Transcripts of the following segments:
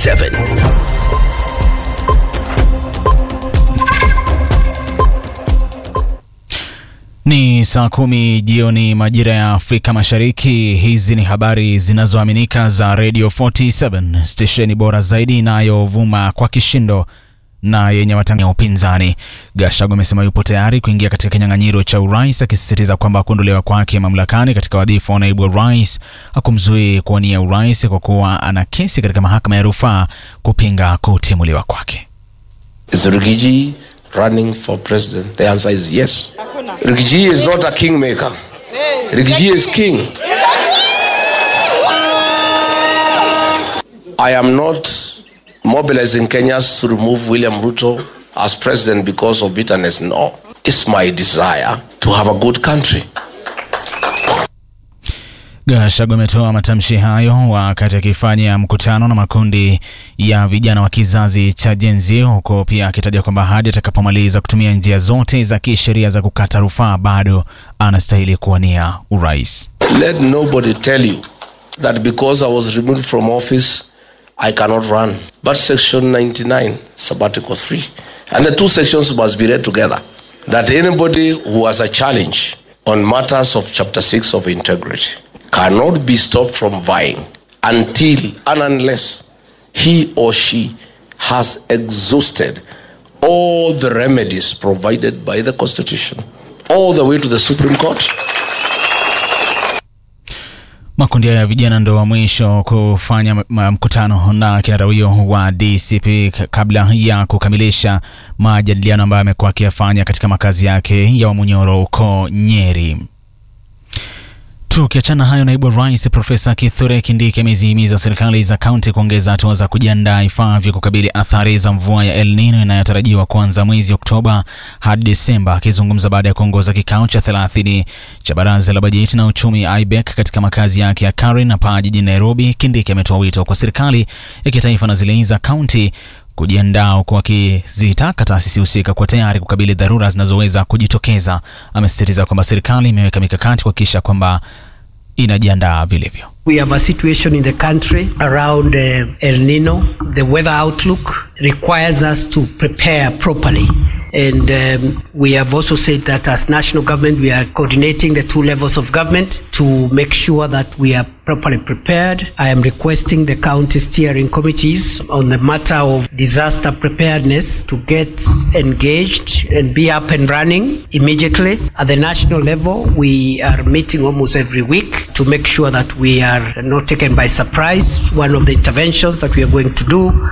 47 Ni saa kumi jioni majira ya Afrika Mashariki. Hizi ni habari zinazoaminika za Radio 47 stesheni bora zaidi inayovuma kwa kishindo na yenye matangazo ya upinzani. Gachagua amesema yupo tayari kuingia katika kinyang'anyiro cha urais, akisisitiza kwamba kuondolewa kwake mamlakani katika wadhifa wa naibu wa rais hakumzuii kuwania urais kwa kuwa ana kesi katika mahakama ya rufaa kupinga kutimuliwa kwake. Is Rigiji running for president? The answer is yes. Rigiji is not a kingmaker. Rigiji is king. I am not mobilizing Kenyans to remove William Ruto as president because of bitterness. No. It's my desire to have a good country. Gachagua ametoa matamshi hayo wakati akifanya mkutano na makundi ya vijana wa kizazi cha Gen Z, huko pia akitaja kwamba hadi atakapomaliza kutumia njia zote za kisheria za kukata rufaa bado anastahili kuwania urais. Let nobody tell you that because I was removed from office, I cannot run. But Section 99, sabbatical 3. And the two sections must be read together. That anybody who has a challenge on matters of Chapter 6 of integrity cannot be stopped from vying until and unless he or she has exhausted all the remedies provided by the Constitution, all the way to the Supreme Court. Makundi haya ya vijana ndo wa mwisho kufanya m- m- mkutano na kinara huyo wa DCP k- kabla ya kukamilisha majadiliano ambayo amekuwa akiyafanya katika makazi yake ya Wamunyoro huko Nyeri. Tukiachana hayo, naibu wa rais Profesa Kithure Kindiki amezihimiza serikali za kaunti kuongeza hatua za kujiandaa ifaavyo kukabili athari za mvua ya El Nino inayotarajiwa kuanza mwezi Oktoba hadi Desemba. Akizungumza baada ya kuongoza kikao cha 30 cha baraza la bajeti na uchumi IBEC katika makazi yake ya Karen hapa jijini Nairobi, Kindiki ametoa wito kwa serikali ya kitaifa na zile za kaunti kujiandaa huku akizitaka taasisi husika kuwa tayari kukabili dharura zinazoweza kujitokeza. Amesisitiza kwamba serikali imeweka mikakati kuhakikisha kwamba inajiandaa vilivyo. We have a situation in the country around uh, El Nino. The weather outlook requires us to prepare properly. And um, we have also said that as national government, we are coordinating the two levels of government to make sure that we are properly prepared. I am requesting the county steering committees on the matter of disaster preparedness to get engaged and be up and running immediately. At the national level, we are meeting almost every week to make sure that we are not taken by surprise. One of the interventions that we are going to do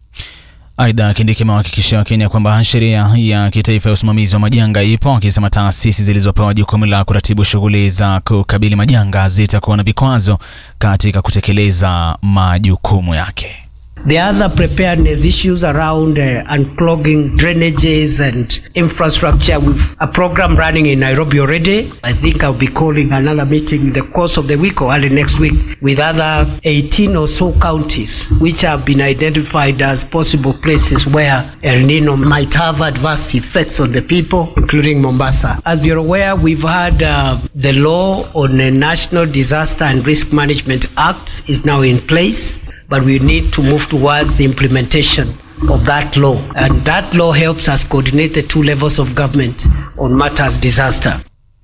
Aidha, Kindiki amewahakikishia Wakenya kwamba sheria ya kitaifa ya usimamizi wa majanga ipo, akisema taasisi zilizopewa jukumu la kuratibu shughuli za kukabili majanga zitakuwa na vikwazo katika kutekeleza majukumu yake. The other preparedness issues around uh, unclogging drainages and infrastructure, we've a program running in Nairobi already. I think I'll be calling another meeting in the course of the week or early next week with other 18 or so counties which have been identified as possible places where El Nino might have adverse effects on the people, including Mombasa. As you're aware, we've had uh, the law on the National Disaster and Risk Management Act is now in place but we need to move towards the implementation of that law. And that law helps us coordinate the two levels of government on matters disaster.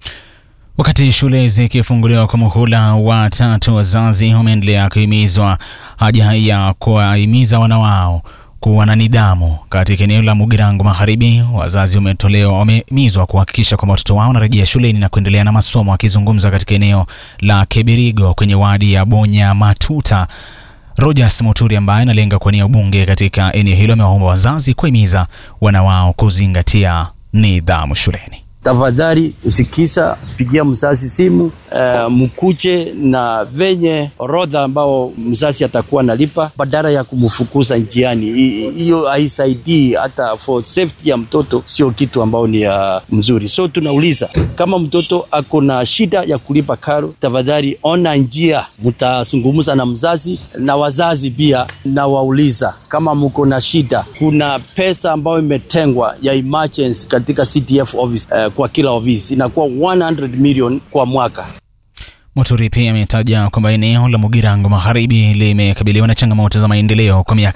Wakati shule zikifunguliwa kwa muhula wa tatu, wazazi wameendelea kuhimizwa haja ya kuwahimiza wana wao kuwa na nidhamu. Katika eneo la Mugirango Magharibi, wazazi wametolewa wamehimizwa kuhakikisha kwamba watoto wao wanarejea shuleni na kuendelea na masomo. Akizungumza katika eneo la Kebirigo kwenye wadi ya Bonya Matuta, Rogers Muturi ambaye analenga kuwania ubunge katika eneo hilo amewaomba wazazi kuhimiza wana wao kuzingatia nidhamu shuleni. tafadhali usikisa pigia mzazi simu uh, mkuche na venye orodha ambao mzazi atakuwa nalipa badala ya kumfukuza njiani. Hi- Hiyo haisaidii hata for safety ya mtoto, sio kitu ambao ni uh, mzuri. So tunauliza kama mtoto ako na shida ya kulipa karo, tafadhali ona njia, mtazungumza na mzazi na wazazi pia, na wauliza kama mko na shida, kuna pesa ambayo imetengwa ya emergency katika CDF office uh, kwa kila ofisi inakuwa 100 million kwa mwaka. Muturi pia ametaja kwamba eneo la Mugirango Magharibi limekabiliwa na changamoto za maendeleo kwa miaka